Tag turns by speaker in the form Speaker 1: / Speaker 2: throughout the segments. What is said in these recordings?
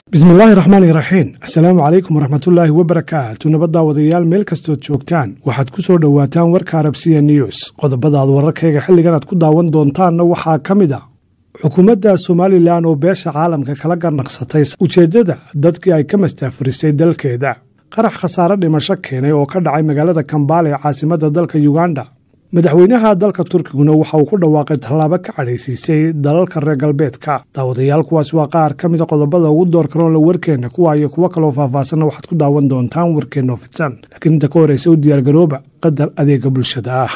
Speaker 1: bismillaahi raxmaani raxiim assalaamu calaykum waraxmatullaahi wabarakaatu nabaddaa wadayaal meel kastood joogtaan waxaad ku soo dhowaataan warka arabsiya news qodobadaad wararkayga xilligan aad ku daawan doontaanna waxaa ka mid a xukuumadda somalilan oo beesha caalamka kala garnaqsatay ujeeddada dadkii ay ka mastaafurisay dalkeeda qarax khasaare dhimasho keenay oo ka dhacay magaalada kambaale ee caasimadda dalka yuganda madaxweynaha dalka turkiguna waxa uu ku dhawaaqay tallaabo ka cadhaysiisay dalalka reer galbeedka daawadayaal kuwaas waa qaar ka mida qodobada ugu door karoonla warkeenna kuwa iyo kuwo kaloo faahfaahsanna waxaad ku daawan doontaan warkeenna oo fidsan laakiin inta ka horreysa u diyaargarooba qadar adeega bulshada ah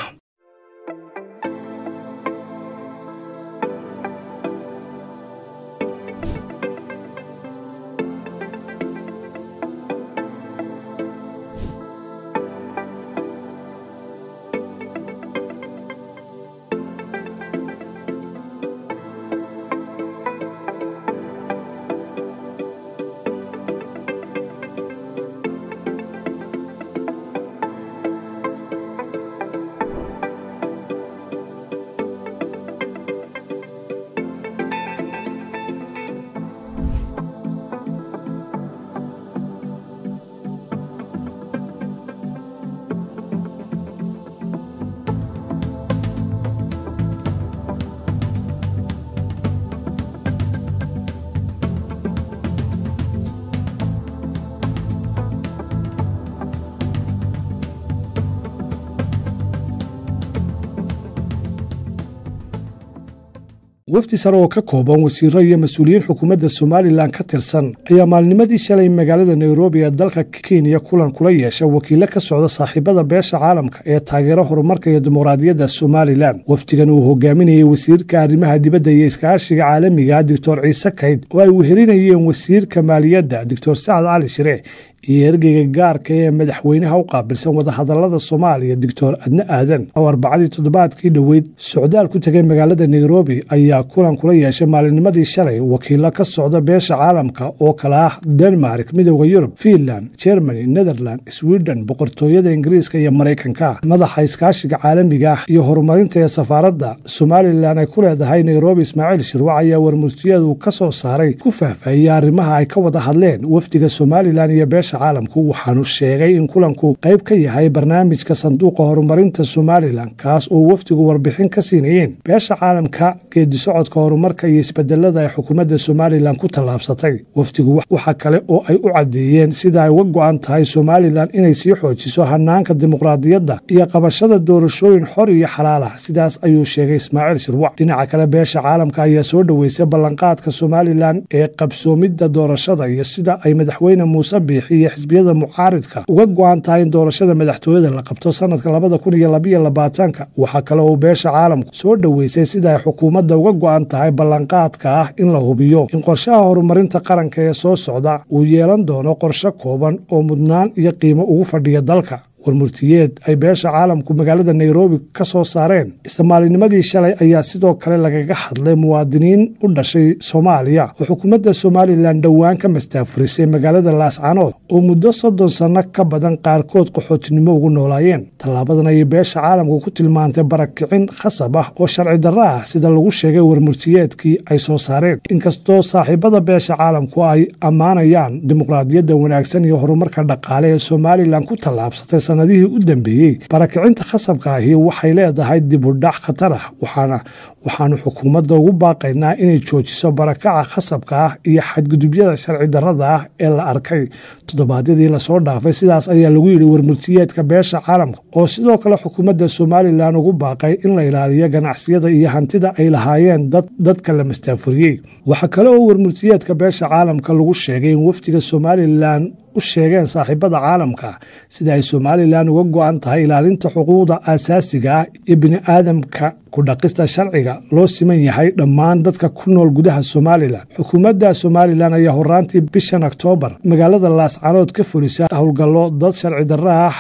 Speaker 1: wafdi sare oo ka kooban wasiiro iyo mas-uuliyiin xukuumadda somalilan ka tirsan ayaa maalnimadii shalay magaalada nairobi ee dalka kenya kulan kula yeesha wakiilo ka socda saaxiibada beesha caalamka ee taageero horumarka iyo dimuqraadiyadda somalilan wafdigan uu hogaaminayay wasiirka arrimaha dibadda iyo iskaashiga caalamiga doctor ciise kayd oo ay weherinayeen wasiirka maaliyadda doctor sacad cali shire iyo ergeyga gaarka ee madaxweynaha u qaabilsan wadahadalada soomaaliya doctor adne aadan oo arbacadii toddobaadkii dhoweyd socdaal ku tegay magaalada nairobi ayaa kulan kula yeeshay maalinnimadii shalay wakiilo ka socda beesha caalamka oo kale ah denmark midooda yurub fiinland germany netherland sweden boqortooyada ingiriiska iyo maraykanka madaxa iskaashiga caalamiga ah iyo horumarinta ee safaaradda somalilan ay ku leedahay nairobi ismaaciil shirwac ayaa warmurtiyadu ka soo saaray ku faahfaahiyey arrimaha ay ka wada hadleen wafdiga somalilan iyo beesha caalamku waxaanu sheegay in kulanku qayb ka yahay barnaamijka sanduuqa horumarinta somalilan kaas oo wafdigu warbixin ka siinayeen beesha caalamka geedisocodka horumarka iyo isbedelada ay xukuumadda somalilan ku tallaabsatay wafdigu waxa kale oo ay u caddeeyeen sida ay uga go'an tahay somalilan inay sii xoojiso hanaanka dimuqraadiyadda iyo qabashada doorashooyin xor iyo xalaal ah sidaas ayuu sheegay ismaaciil shirwac dhinaca kale beesha caalamka ayaa soo dhoweysay ballanqaadka somalilan ee qabsoomidda doorashada iyo sida ay madaxweyne muuse biixi iyo xisbiyada mucaaridka uga go'an tahay in doorashada madaxtooyada la qabto sanadka labada kun iyo labayo labaatanka waxaa kale oo beesha caalamku soo dhoweysay sida ay xukuumadda uga go'an tahay ballanqaadka ah in la hubiyo in qorshaha horumarinta qaranka ee soo socda uu yeelan doono qorshe kooban oo mudnaan iyo qiimo ugu fadhiya dalka warmurtiyeed ay beesha caalamku magaalada nairobi ka soo saareen isla maalinimadii shalay ayaa sidoo kale lagaga hadlay muwaadiniin u dhashay soomaaliya oo xukuumadda somalilan dhowaan ka mastaafurisay magaalada laascanood oo muddo soddon sanno ka badan qaarkood qaxootinimo ugu noolaayeen tallaabadan ayay beesha caalamku ku tilmaantay barakicin khasab ah oo sharci darro ah sida lagu sheegay warmurtiyeedkii ay soo saareen inkastoo saaxiibada beesha caalamku ay ammaanayaan dimuqraadiyadda wanaagsan iyo horumarka dhaqaale ee somalilan ku tallaabsatay sanadihii u dambeeyey barakicinta khasabka ahi waxay leedahay dib u dhac khatar ah waxaana waxaanu xukuumadda ugu baaqaynaa inay joojiso barakaca khasabka ah iyo xadgudubyada sharci darrada ah ee la arkay toddobaadyadii lasoo dhaafay sidaas ayaa lagu yidhi warmurtiyeedka beesha caalamka oo sidoo kale xukuumadda somalilan ugu baaqay in la ilaaliyo ganacsiyada iyo hantida ay lahaayeen dadka la mastaafuriyey waxaa kale oo warmurtiyeedka beesha caalamka lagu sheegay in wafdiga somalilan u sheegeen saaxiibada caalamka sida ay somalilan uga go'an tahay ilaalinta xuquuqda aasaasiga ah iyo bini'aadamka ku dhaqista sharciga loo siman yahay dhammaan dadka ku nool gudaha somalilan xukuumadda somalilan ayaa horaantii bishan oktoobar magaalada laascanood ka fulisa howlgallo dad sharci darro ah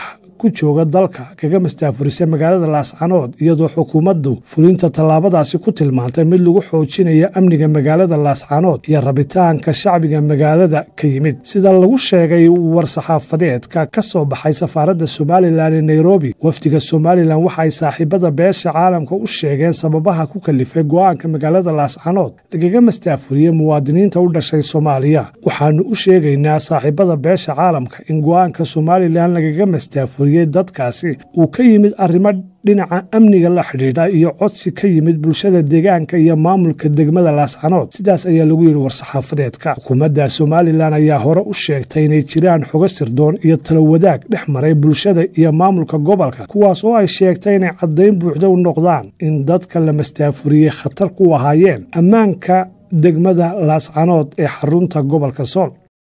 Speaker 1: ku jooga dalka kaga mastaafurisay magaalada laascanood iyadoo xukuumaddu fulinta tallaabadaasi ku tilmaantay mid lagu xoojinayo amniga magaalada laascanood iyo rabitaanka shacbiga magaalada ka yimid sida lagu sheegay war-saxaafadeedka ka soo baxay safaaradda somalilan ee nairobi wafdiga somalilan waxa ay saaxiibada beesha caalamka u sheegeen sababaha ku kalifay go-aanka magaalada laascanood lagaga mastaafuriyey muwaadiniinta u dhashay soomaaliya waxaanu u sheegaynaa saaxiibada beesha caalamka in go-aanka somalilan lagaga mastaafuriyey dadkaasi uu ka yimid arrimo dhinaca amniga la xidhiidha iyo codsi ka yimid bulshada deegaanka iyo maamulka degmada laascanood sidaas ayaa lagu yidhi war-saxaafadeedka xukuumadda somalilan ayaa hore u sheegtay inay jiraan xogo sirdoon iyo talo wadaag dhex maray bulshada iyo maamulka gobolka kuwaas oo ay sheegtay inay caddayn buuxda u noqdaan in dadka la mastaafuriyey khatar ku ahaayeen ammaanka degmada laascanood ee xarunta gobolka sool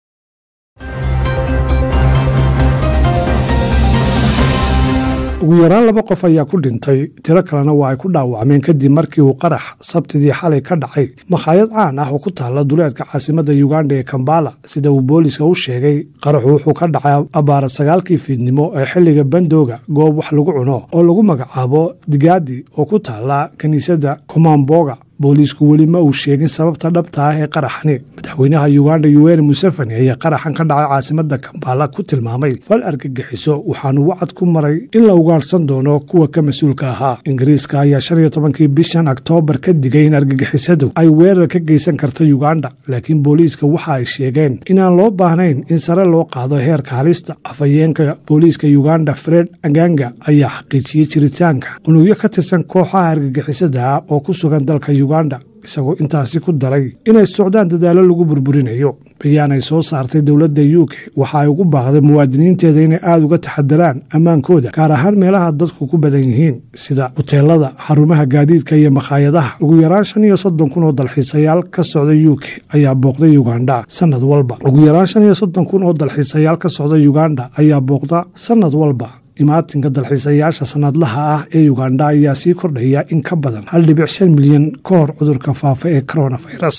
Speaker 1: ugu yaraan laba qof ayaa ku dhintay tiro kalena waa ay ku dhaawacmeen kadib markii uu qarax sabtidii xalay ka dhacay makhaayad caan ah oo ku taalla duleedka caasimadda yuganda ee kambala sida uu booliska u sheegay qaraxu wuxuu ka dhacay abaara sagaalkii fiidnimo ee xilliga bandooga goob wax lagu cuno oo lagu magacaabo digaadi oo ku taalla kiniisadda komamboga booliisku weli ma uu sheegin sababta dhabta ah ee qaraxani madaxweynaha yuganda yuweri museveni ayaa qaraxan ka dhacay caasimadda kambala ku tilmaamay fal argagixiso waxaanu wacad ku maray in la ugaarhsan doono kuwa ka mas-uulka ahaa ingiriiska ayaa shan iyo tobankii bishan oktoobar ka digay in argagixisadu ay weerar ka geysan karta yuganda laakiin booliiska waxa ay sheegeen inaan loo baahnayn in sare loo qaado heerka halista afhayeenka booliiska yuganda fred aganga ayaa xaqiijiyey jiritaanka unugyo ka tirsan kooxaha argagixisada ah oo ku sugan dalka isagoo intaasi ku daray inay socdaan dadaallo lagu burburinayo bayaan ay soo saartay dowladda u k waxa ay ugu baaqday muwaadiniinteeda inay aada uga taxadaraan ammaankooda gaar ahaan meelaha dadku ku badan yihiin sida huteelada xarumaha gaadiidka iyo makhaayadaha ugu yaraan shan iyo soddon kun oo dalxiisayaal ka socda u k ayaa booqday uganda sanad walba ugu yaraan shan iyo soddon kun oo dalxiisayaal ka socda uganda ayaa booqda sanad walba imaatinka dalxiisayaasha sanadlaha ah ee uganda ayaa sii kordhaya in ka badan hal dhibic shan milyan ka hor cudurka faafa ee coronavirus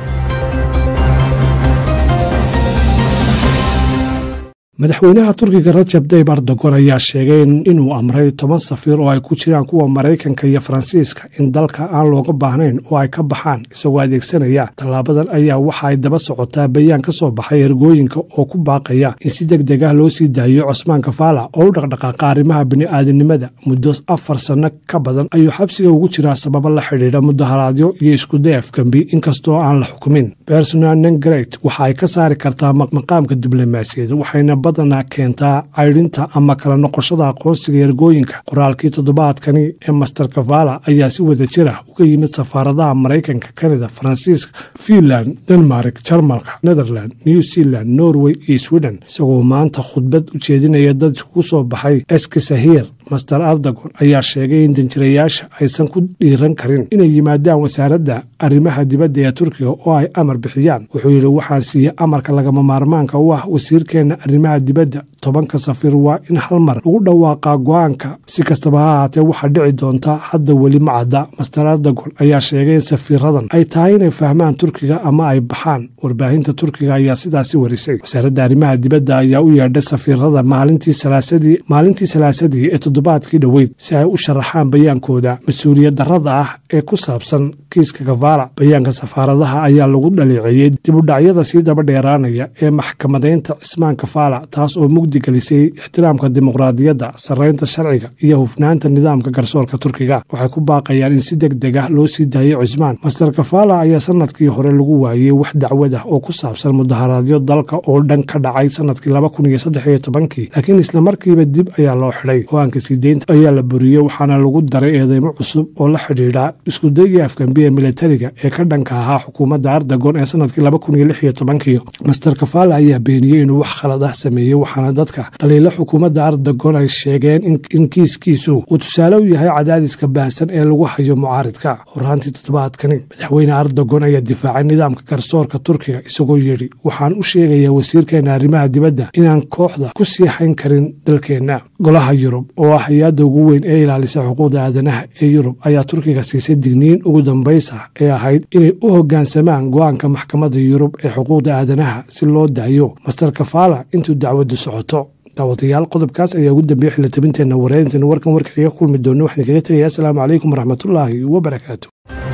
Speaker 1: madaxweynaha turkiga rajab tayib erdogon ayaa sheegay inuu amray toban safiir oo ay ku jiraan kuwa maraykanka iyo faransiiska in dalka aan looga baahnayn oo ay ka baxaan isagoo adeegsanaya tallaabadan ayaa waxa ay daba socotaa bayaan ka soo baxay ergooyinka oo ku baaqaya in si deg deg ah loo sii daayo cosmaan kafaala oo u dhaqdhaqaaqa arrimaha bini'aadanimada muddo afar sanno ka badan ayuu xabsiga ugu jiraa sababo la xidhiidha mudaharaadyo iyo iskuday afgembi inkastoo aan la xukumin bersonal nengret waxa ay ka saari kartaa maqaamka diblomaasiyada waxayna badanaa keentaa caydhinta ama kala noqoshada aqoonsiga ergooyinka qoraalkii toddobaadkani ee master kavala ayaa si wada jir ah uga yimid safaaradaha maraykanka kanada faransiiska finland denmark jarmalka netherland new zealand norway iyo sweden isagoo maanta khudbad u jeedinaya dad iskugu soo baxay eskisahir master ardagon ayaa sheegay in danjirayaasha aysan ku dhiiran karin inay yimaadaan wasaaradda arrimaha dibadda ee turkiga oo ay amar bixiyaan wuxuu yidhi waxaan siiyey amarka lagama maarmaanka u ah wasiirkeenna arrimaha dibadda tobanka safiir waa in hal mar lagu dhawaaqaa go-aanka si kastaba ha ahaatee waxaa dhici doonta hadda weli ma cadda master ardagon ayaa sheegay in safiiradan ay tahay inay fahmaan turkiga ama ay baxaan warbaahinta turkiga ayaa sidaasi warisay wasaaradda arrimaha dibadda ayaa u yeedhay safiirada maalintii salaasadii maalintii salaasadii ee toddobaadkii dhoweyd si ay u sharaxaan bayaankooda mas-uuliyad darrada ah ee ku saabsan kiiska kafaala bayaanka safaaradaha ayaa lagu dhaleeceeyey dibudhacyada sii daba dheeraanaya ee maxkamadaynta cismaan kafaala taas oo mugdi gelisay ixtiraamka dimuqraadiyadda sarraynta sharciga iyo hufnaanta nidaamka garsoorka turkiga waxay ku baaqayaan in si deg deg ah loo sii daayo cismaan master kafaala ayaa sanadkii hore lagu waayey wax dacwad ah oo ku saabsan mudaharaadyo dalka oo dhan ka dhacay sanadkii laba kun iyo saddex iyo tobankii laakiin islamarkiiba dib ayaa loo xidhay go-aanka siideynta ayaa la buriyey waxaana lagu daray eedeymo cusub oo la xidhiidha iskudayii afgambiya militariga ee ka dhanka ahaa xukuumadda ardagon ee sanadkii laba kun iyo lix iyo tobankii master kafaala ayaa beeniyey inuu wax khalad ah sameeyey waxaana dadka dhaliilo xukuumadda ardagon ay sheegeen in kiiskiisu uu tusaale u yahay cadaadiska baahsan ee lagu hayo mucaaridka horaantii toddobaadkani madaxweyne ardagon ayaa difaacay nidaamka garsoorka turkiga isagoo yidhi waxaan u sheegayaa wasiirkeena arrimaha dibadda inaan kooxda ku sii hayn karin dalkeenna golaha yurub oo ah hay-adda ugu weyn ee ilaalisa xuquuqda aadanaha ee yurub ayaa turkiga siisay digniin ugu dambaysa ee ahayd inay u hoggaansamaan go-aanka maxkamadda yurub ee xuquuqda aadanaha si loo daayo master kafaala intuu dacwaddu socoto daawadayaal qodobkaas ayaa ugu dambeeyey xilitabinteenna wareerinteena warkan warkaxiga kulmi doona waxaan kaga tegaya asalaamu calaykum waraxmatullaahi wabarakaatu